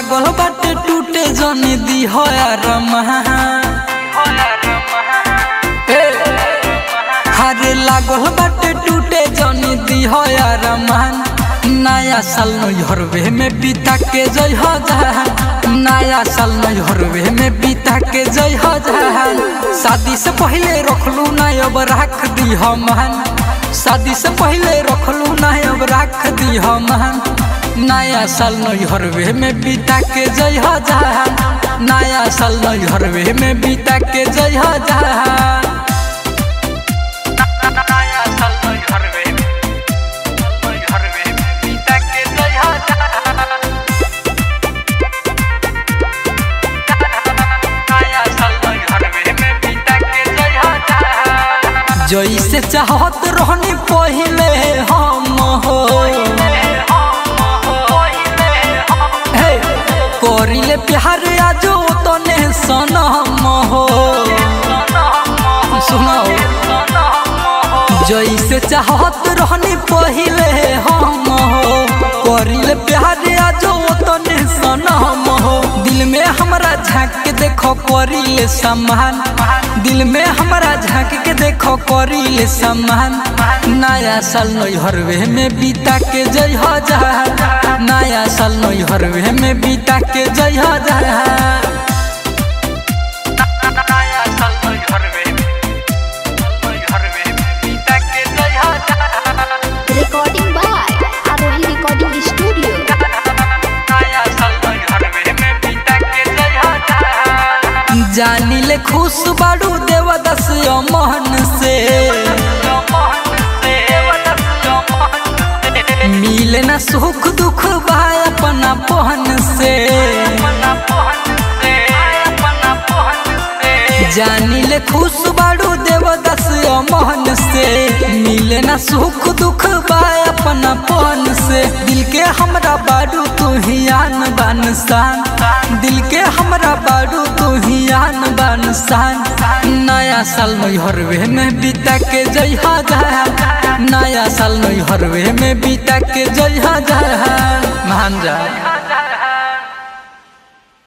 लागल बाटे टूटे जनी दी हो हरे लागल बाटे टूटे जनी दी हो रमान नया साल नैहरवे में बीता के जय हो जहान नया साल नैहरवे में बीता के जय हो जहान शादी से पहले रखलू ना अब रख दी हम शादी से पहले रखलू ना अब रख दी हम नया साल नैहरवे में बीता के जय हो जहान नया साल नैहरवे में बीता के जय हो जहान नया साल नैहरवे में नैहरवे में बीता के जय हो जहान नया साल नैहरवे में बीता के जय हो जहान जैसे चाहत रहनी पहले हम हो हे, करिले प्यार आजो तने सनम हो सुनाओ जैसे चाहत रहनी पहले हम हो करिले प्यार आजो तने सनम हो दिल में हमरा झांक के देखो करिले सम्मान दिल में हमरा झांक के देखो करिले सम्मान नया साल नैहरवे में बीता के जय हो जहा नया साल नैहरवे में बीता के जय हो जहा नया साल नैहरवे में नैहरवे में बीता के जय हो जहा Recording by Arohi Recording Studio. नया साल नैहरवे में बीता के जय हो जहा जानिले खुश बाड़ू देवदस मोहन से मिले ना सुख दुख भाई अपना पहन से जानिले खुश बाड़ू देवदस मोहन से मिले ना सुख दुख भाई अपना पहन से दिल के हमरा बाड़ू तू ही आन बान शान दिल के हमरा बाड़ू तू ही आन बान शान नया साल नैहरवे में बीता के जय हो जहान नया साल नैहरवे में बीता के जय हो जहान मान जा